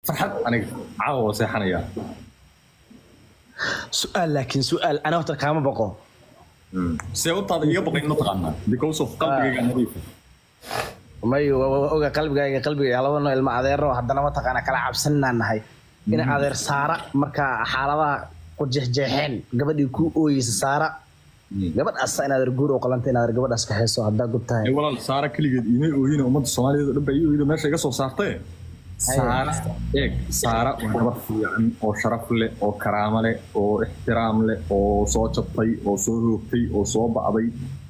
farxad aniga caawa waa seexanayaa su-aal laakiin su-aal ana horta kaama baqo see utaada iga baqayn mataqaanaa because of qalbigayga nadiifa may wa- wa- oga qalbigayga qalbigayga laba noo ilma adeero haddana mataqaana kala cabsaninaan nahay in adeer saara marka xaaladaha ku jeexjeexeen gabadhii ku ooyeysa saara gabadhaas in adeer guur oo qalanta in adeer gabadhaas ka hayso haddaa gub tahay ee walaal saara keligeed iimay ooyina ummadda soomaaliyeed oo dhan baa ii ooyida meesha iga soo saartee saara eeg saara waa gabar fiican oo sharaf leh oo karaamo leh oo ixtiraam leh oo soo jabtay oo soo hoogtay oo soo ba'day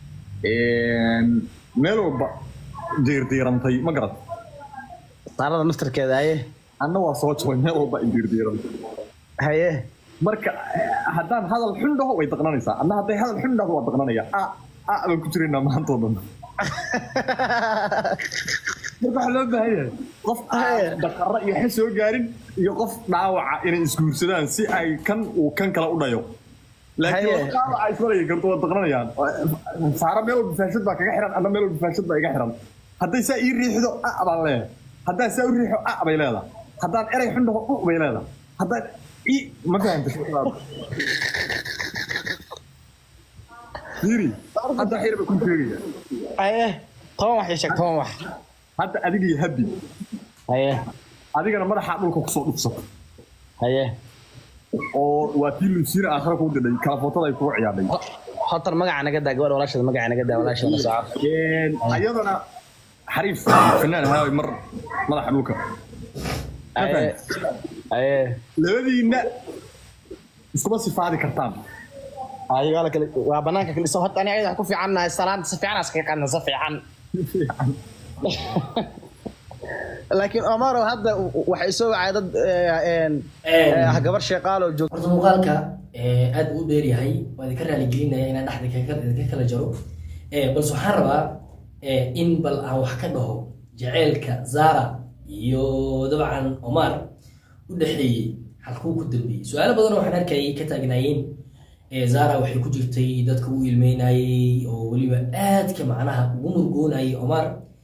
meel walba diirdiirantay ma garat saarada naftarkeeda haye anna waa soo jabay meel walba ay diirdiirantay haye marka eh, haddaan hadal xun dhaho way daqnanaysaa anna hadday hadal xun dhahdo waa daqnanaya a a baan ku jiraynaa maantoo dhan marka waxaa loo baahan yahay qof aan dhaqara iyo xes soo gaarin iyo qof dhaawaca inay isguursadaan si ay kan uu kan kale u dhayo laakiin Haye. qof dhaawaca ismalaya karto waa daqnanayaan saara meel walba faashad baa kaga xiran anna meel walba faashad baa iga xiran hadday saa ii riixdo a baan leeyahay haddaan saa u riixo a bay leedahay haddaan erey xun dhaho u bay leedahay haddaan i ma fahanta fiiri hadda xir ba ku sheegaya haye toban wax ii sheeg toban wax hadda adiga iyo habi haye adigana madaxa dhulka kusoo dhufsato haye oo waa tii lusiina aakhira kuu didhay kala footada ay kugu ciyaadhay hotar magaca naga daa gabadha walaasheeda magaca naga daa walaasheeda la soco ayadana xariif fanaan ahaa mar madaxa dhulka haye haye labadiinna iskuma sifaadi kartaan haye waa la kale waa banaanka kale soo horta ani ayada ku fiican nahay salaanta si fiican aska qadna si fiican laakiin omaro hadda waxay soo wacay dad eh, een, eh, gabar sheeqaaloo joogta horta muuqaalka eh, aad buu u dheer yahay waa idinka raaligelinaya inaan dhexda ka- idinka kala jaro Eh, balse waxaan rabaa eh, in bal aan wax ka dhaho jaceylka zara iyo dabcan omar u dhexeeyey halkuu ku dambeeyey su-aalo badan waxaan arkayay ka taagnaayeen Eh, zara waxay ku jirtay dadka u ilmeynayey oo weliba aadka macnaha ugu murgoonayay omar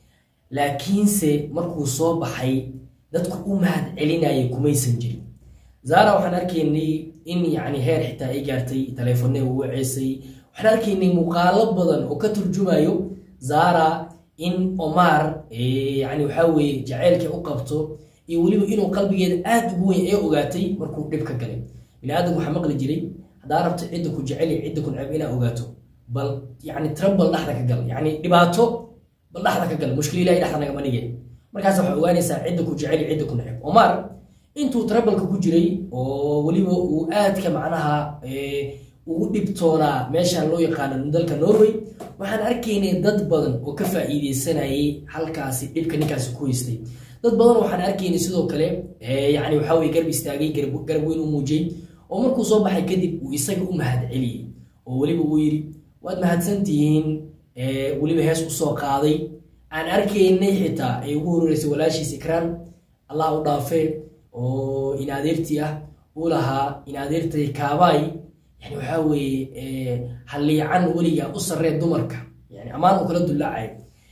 laakiinse markuu soo baxay dadku u mahad celinayay kumaysan jirin zara waxaan arkaynay in yani heer xitaa ay gaartay taleefonne u waceysay waxaan arkaynay muuqaalo badan oo ka turjumayo zara in omar eh, yani waxaa weeye jaceylka u qabto iyo weliba inuu qalbigeeda aad ugu weyn ee ogaatay markuu dhib ka galay biniaadamku waxaa maqli jiray haddaa rabto cidda ku jecel iyo cidda ku neceb inaa ogaato bal yani trouble dhexda ka gal yani dhibaato bal dhexda ka gal mushkil ilahi dhexda nagama dhige markaas waxaa ogaanaysaa cidda ku jecel iyo cidda ku neceb omar intuu troubleka ku jiray oo weliba uu aadka macnaha eh, ugu dhibtoonaa meeshan loo yaqaano dalka norway waxaan arkaynay dad badan oo ka faa'iideysanayay halkaasi dhibka ninkaasi ku haystay dad badan waxaan arkaynay sidoo kale eh, yani waxaa weye garab istaagay garab garab weyn u muujiyey oo markuu soo baxay kadib uu isaga u mahad celiyey oo weliba uu yidhi waad mahadsantihiin eh, weliba hees usoo qaaday aan arkaynay xitaa ay ugu horeysay walaashiis ikraan allah u dhaafee oo in adeertii ah uu lahaa in adeertay kaabaay yani waxaa weeye eh, halliican weliga u sarree dumarka yani ammaan uu kala dullaacay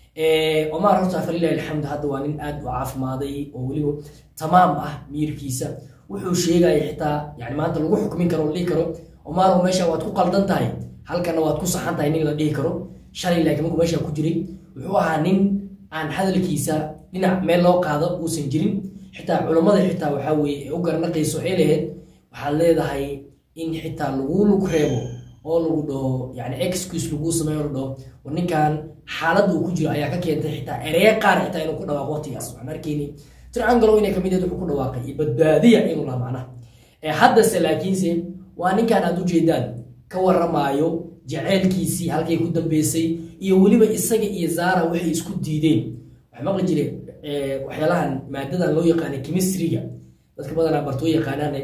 omar horta falilahi alxamd hadda waa nin aad u caafimaaday oo weliba tamaam ah miyirkiisa wuxuu sheegaya xitaa yani maanta lagu xukmin karo la dhihi karo omar meesha waad ku qaldan tahay halkana waad ku saxan tahay nin la dhihi karo shalay laakiin markuu meesha ku jiray wuxuu ahaa nin aan hadalkiisa dhinac meel loo qaado uusan jirin xitaa culammada xitaa waxaa weeye ee u garanaqayso ee laheyd waxaad leedahay in xitaa lagu lug reebo oo lagu dhaho yani excuse lagu sameeyo la dhaho war ninkan xaaladda uu ku jiro ayaa ka keentay xitaa ereye qaar xitaa inuu ku dhawaaqo waqtigaas waxaan arkaynay tircangalow inay kamid yahed wuxuu ku dhawaaqay iyo badbaadiya inuu laha macnaha ee haddase laakiinse waa ninkan aad ujeedaan ka waramaayo jaceylkiisii halkay ku dambeysay iyo weliba isaga iyo zara waxay isku diideen waxaa maqli jire eh, waxyaalahan maadadan loo yaqaanay chemistryga dadka badanaa bartoo yaqaanaane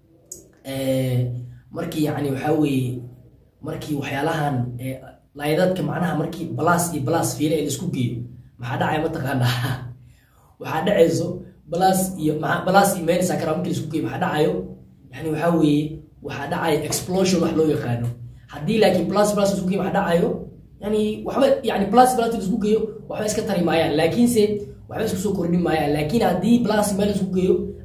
eh, markii yani waxaa weeye markii waxyaalahan eh, laydadka macnaha markii balas iyo balas fiile ee laisku geeyo maxaa dhacaya mataqaanaa waxaa dhacayso balas iyo maa- balas iyo meel sakara markii laisku geeyo maxaa dhacayo yani waxaa weeye waxaa dhacaya explosion wax loo yaqaano haddii laakiin plus plus laisku geeyo maxaa dhacayo yani waxba yani plus plus laisku geeyo waxba iska tari maayaan laakiinse waxba isku soo kordhin maayaan laakiin haddii plus meel laisku geeyo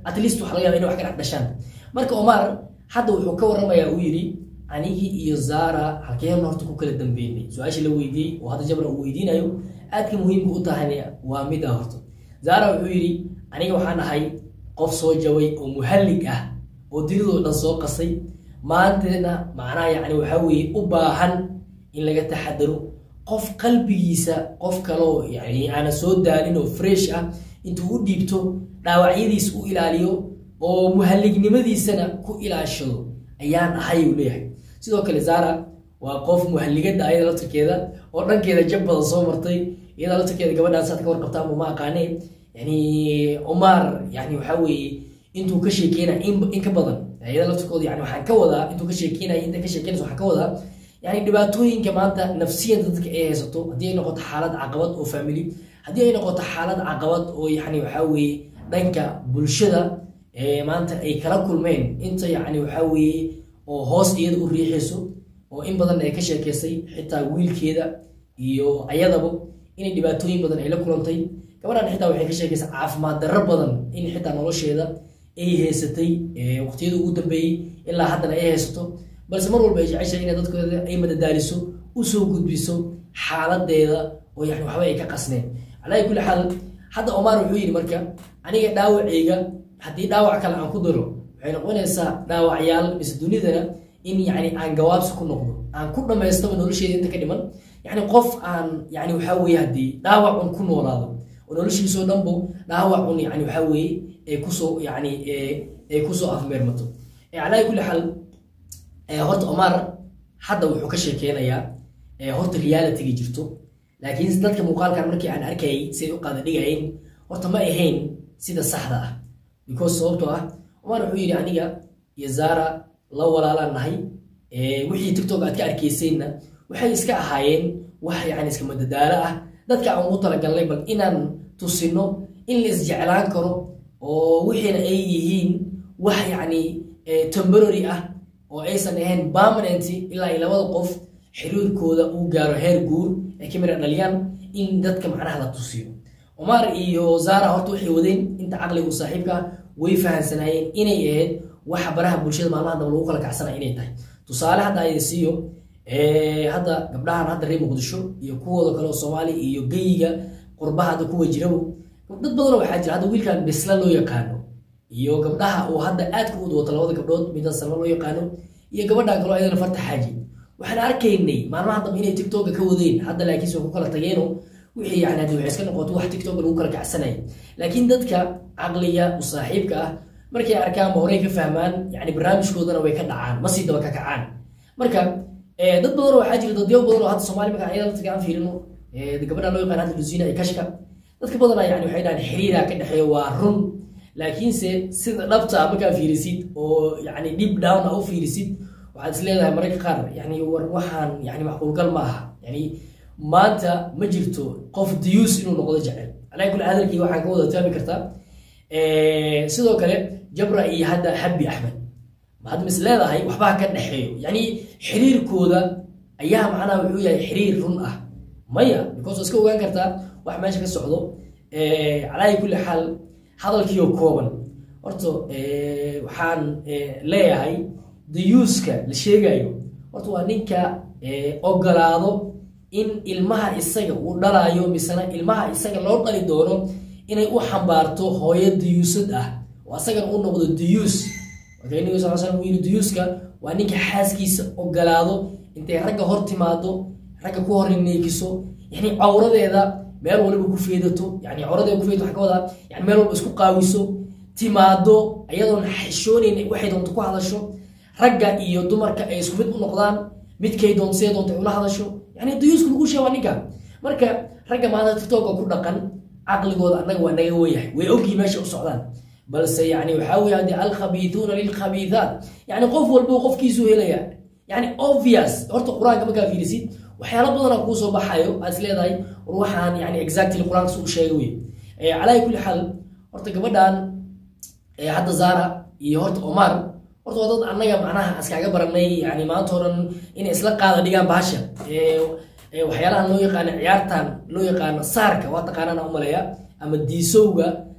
at least waxaa laga yaaba inay wax ka dhex dhashaan marka omar hadda wuxuu ka warramayaa uu yidhi anigii iyo zara halkeen horta ku kala dambeynay su-aasha la weydiiyey oo hadda jabra uu weydiinayo aadka muhiimka u tahayna waa mid ah horta zara wuxuu yidhi aniga waxaan ahay qof soo jabay oo muhallig ah oo diridoo dhan soo qasay maantana macnaha yacni waxaa weeye u baahan in laga taxadaro qof qalbigiisa qof kaloo yani aana soo daalin oo fresh ah intuu u dhiibto dhaawacyadiis u ilaaliyo oo muhallignimadiisana ku ilaashado ayaan ahay uu leeyahay sidoo kale zara waa qof muhalligada ayada laftirkeeda oo dhankeeda jab badan soo martay iyada laftirkeeda gabadhaan saad ka warqabta ama ma aqaanee yani omar yani waxaa weeye intuu ka sheekeynaya in ka badan iyada laftirkooda yani waxaan ka wadaa intuu ka sheekeynaya inta ka sheekeynaysa waxaan ka wadaa yani dhibaatooyinka maanta nafsiyan dadka ay haysato haddii ay noqoto xaalad caqabad oo family haddii ay noqoto xaalad caqabad oo yani waxaa weeye dhanka bulshada maanta ay kala kulmeen inta yani waxaa weeye oo hoos iyada u riixayso oo in badan ay ka sheekeysay xitaa wiilkeeda iyo ayadaba inay dhibaatooyin badan ay la kulantay gabadhan xitaa waxay ka sheekeysay caafimaad darro badan in xitaa nolosheeda ay haysatay waqtiyada ugu dambeeyey ilaa haddana ay haysato balse mar walba ay jeceshahay inay dadkooda ay madadaaliso usoo gudbiso xaaladeeda oo yani waxba ay ka qasneen calaa kulli xaal hadda omar wuxuu yidhi marka aniga dhaawacayga haddii dhaawac kale aan ku daro waxay noqonaysaa dhaawacyaal mise dunidana in yani aan gawaabsi ku noqdo aan ku dhammaystaba nolosheeda inta ka dhiman yani qof aan yani waxaa weeye haddii dhaawac un ku noolaado oo noloshiisoo dhanbo dhaawac un yani waxaa weeye ay kusoo yani ay kusoo afmeermato calaa kulli xaal horta omar hadda wuxuu ka sheekeynayaa horta realitiga jirto laakiin dadka muuqaalkan markii aan arkayay siay u qaada dhigayn horta ma ahayn sida saxda ah because sababtoo ah omar wuxuu yidhi aniga iyo zara la walaalaan nahay wixii tiktok aad ka arkaysayna waxay iska ahaayeen wax yani iska madadaalo ah dadka aan ugu talagalnay bal inaan tusino in la isjeclaan karo oo wixiina ay yihiin wax yacni temporary ah oo aysan ahayn permanent ilaa ay labada qof xiriirkooda uu gaaro heer guur ay ka mira dhaliyaan in dadka macnaha la tusiyo omar iyo zara horta waxay wadeen inta caqligu saaxiibka way fahansanaayeen inay ahayd waxa baraha bulshada maalmaha daba lagu kala kacsanaya inay tahay tusaale hadda ay siiyo hadda gabdhahan hadda reer muqdisho iyo kuwooda kale oo soomaali iyo geyiga qurbaha hadda kuwa jirabo dad badanoo waxaa jira hadda wiilkan bisla loo yaqaano iyo gabdhaha uu hadda aadka u wato labada gabdhood midan salma loo yaqaano iyo gabadhan kaloo ayadana farta xaaji waxaan arkaynay maalmaha dambe inay tiktoka ka wadeen hadda laakiinse ku kala tageeno wixii yani hadii waxay iska noqoto wax tiktoka lagu kala kacsanaya laakiin dadka caqliga u saaxiibka ah markay arkaan ba horey ka fahmaan yani barnaamijkoodana way ka dhacaan ma sii daba ka kacaan marka dad badan waxaa jira dadyo badan oo hadda soomaali marka ayada dadka aan fiirino gabadha loo yaqaan hadda lusiina ee kashka dadka badanaa yani waxay dhahaan xiriira ka dhexeeya waa run laakiinse sida dhabta markaa fiirisid oo yani deep down a u fiirisid waxaad is leedahay mararka qaar yani war waxaan yani macquulgal ma aha yani maanta ma jirto qof diyuus inuu noqdo jecel alaa kulli hadalkii waxaan ka wada taami kartaa sidoo kale jabra iyo hadda habi axmed mahad mis leedahay waxbaa ka dhexeeyo yani xiriirkooda ayaa macnaha wuxuu yahay xiriir run ah maya because iska ogaan kartaa wax meesha ka socdo calaa kulli xaal hadalkiioo kooban horta waxaan leeyahay dayuuska la sheegayo horta waa ninka ogolaado in ilmaha isaga uu dhalaayo misena ilmaha isaga loo dhali doono inay u xambaarto hooyo dayuusad ah oo asagana u noqdo dayuus marka nabiga sal slam uu yiri dayuuska waa ninka xaaskiisa ogolaado intay ragga hor timaado ragga ku hor neegiso yani cawradeeda meel waliba ku feedato yani cawradeeda ku feedato waxaa ka wadaa yani meel walba isku qaawiso timaado ayadoon xishoonayn waxay doonto ku hadasho ragga iyo dumarka ay isku mid u noqdaan midkay doonto siday doonto ay ula hadasho yani dayuuska lagu sheega waa ninka marka ragga maanta tiktok ku dhaqan caqligooda annaga waa naga weyahay way ogyihin meesha u socdaan balse yani waxaa weeye haddii alkhabiithuuna lilkhabiithaat yani qof walba qofkiisu helaya yani obvious horta qur-aanka markaa fiirisid waxyaala badana kuu soo baxayo aad is leedahay war waxaan yani exactly qur-aanka su u sheegay wey calaa kulli xaal horta gabadhan hadda zara iyo horta omar horta waa dad annaga macnaha iskaaga baranay yani maanta horan inay isla qaada dhigaan bahasha waxyaalahan loo yaqaano ciyaartan loo yaqaano saarka waa taqaanana umaleeya ama diisowga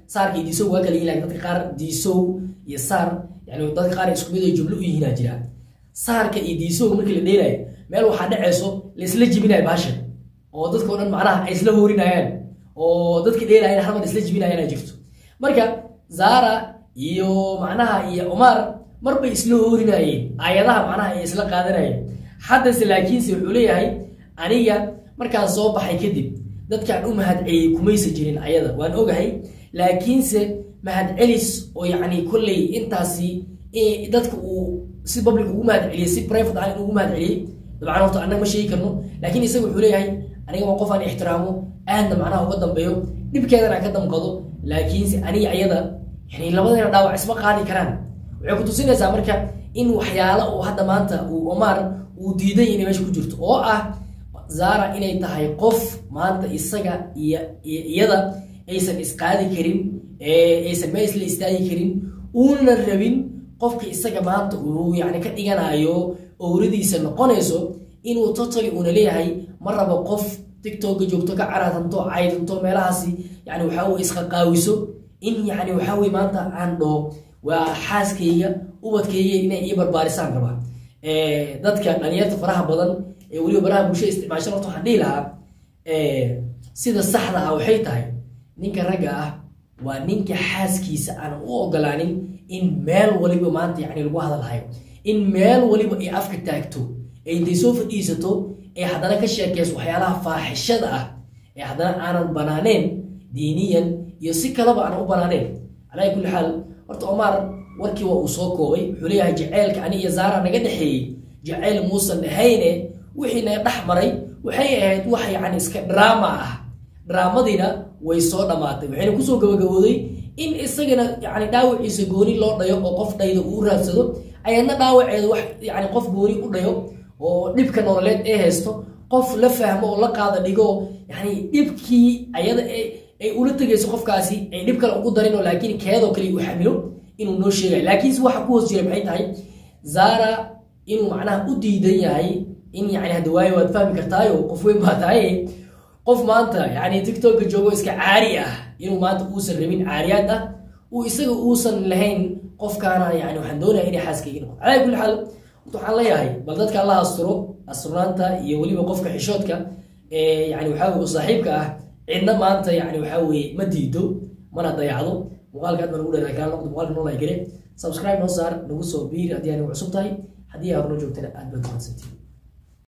saarka iyo diisow waa kala yihiin laakiin dadka qaar diisow iyo saar yani dadka qaar isku mid oo jumlo u yihiinaa jira saarka iyo diisow markii la dheelayo meel waxaa dhacayso laisla jibinayo baashan oo dadka o dhan macnaha ay isla hoorinayaan oo dadka dheelayan hal mar isla jibinayaan ay jirto marka zara iyo macnaha iyo omar marbay isla hoorinayeen aayadaha macnaha ay isla qaadanayeen haddase laakiinse wuxuu leeyahay aniga markaan soo baxay kadib dadkaan u mahadceliyey kumaysa jirin ayada waan ogahay laakiinse mahadcelis oo yacni kolley intaasi eh, dadka uu si public ugu mahadceliyey si private ah ugu mahadceliyey dabcan horta annaga ma sheegi karno laakiin isaga wuxuu leeyahay aniga waa qof aan ixtiraamo aadna macnaha uga dambeeyo dhibkeedana aan ka damqado laakiinse aniga ayada yani labadeena dhaawac isma qaadi karaan waxay ku tusinaysaa marka in waxyaalo uu hadda maanta uu omar uu diidan yahay inay meesha ku jirto oo ah zara inay tahay qof maanta isaga iyo iyo iyada aysan isqaadi karin ee aysan meel isla istaagi karin uuna rabin qofka isaga maanta uu yani ka dhiganayo owradiisa noqonayso inuu totally uuna leeyahay ma rabo qof tiktoka joogto ka caraatanto caydanto meelahaasi yani waxaa weye isqaqaawiso in yani waxaa weye maanta aan dhaho waa xaaskayga ubadkayga inay ii barbaarisaan rabaa Eh, dadka dhalinyarta faraha badan ee weliba baraha bulshada isticmaashan horta waxaan dhihi lahaa eh, sida saxda ah waxay tahay ninka ragga ah waa ninka xaaskiisa aan u ogolaanin in meel waliba maanta yani lagu hadalhayo in meel waliba ay afka taagto ay intay soo fadhiisato ee haddana ka sheekeyso waxyaalaha faaxishada ah ee haddana aanan banaaneen diiniyan iyo si kaleba aanan u banaaneen calaa kulli xaal horta omar warkii waa uu soo koobay wuxuu leeyahay jaceylka ani iyo zaara naga dhexeeyey jaceyl muusan dhahayne wixii naga dhex maray waxay ahayd wax yani iska drama ah draamadiina way soo dhammaatay waxayna kusoo gabagabooday in isagana yani dhaawaciisa gooni loo dhayo oo qof dhayda uu raadsado ayadna dhaawaceeda wax yani qof gooni u dhayo oo dhibka nololeed ee haysto qof la fahmo oo la qaada dhigo yani dhibkii ayada ee ay ula tegayso qofkaasi ay dhib kale ugu darin oo laakiin keedoo kale u xamilo inuu noo sheegayo laakiinse waxa ku hoos jira maxay tahay zara inuu macnaha u diidan yahay in yani hadda waayo waad fahmi kartaayo qof weyn baa tahay qof maanta yani tiktoka joogo iska caari ah inuu maanta uusan rabin caariyaad ah uu isaga uusan lahayn qofkaana yani waxaan doonaya inay xaaskayga noqo calaa kulli xaal horta waxaan leeyahay bal dadka alla asturo asturnaanta iyo weliba qofka xishoodka ee yani waxaa weye u saaxiibka ah cidna maanta yani waxaa weye ma diido mana dayacdo muuqaalka aad baan ugu dheeraa kaa noqdo muuqaalka noo like gare subscribe noo saar nagu soo biir haddii aad nagu cusub tahay haddii aad horno joogtana aad baad mahadsantiin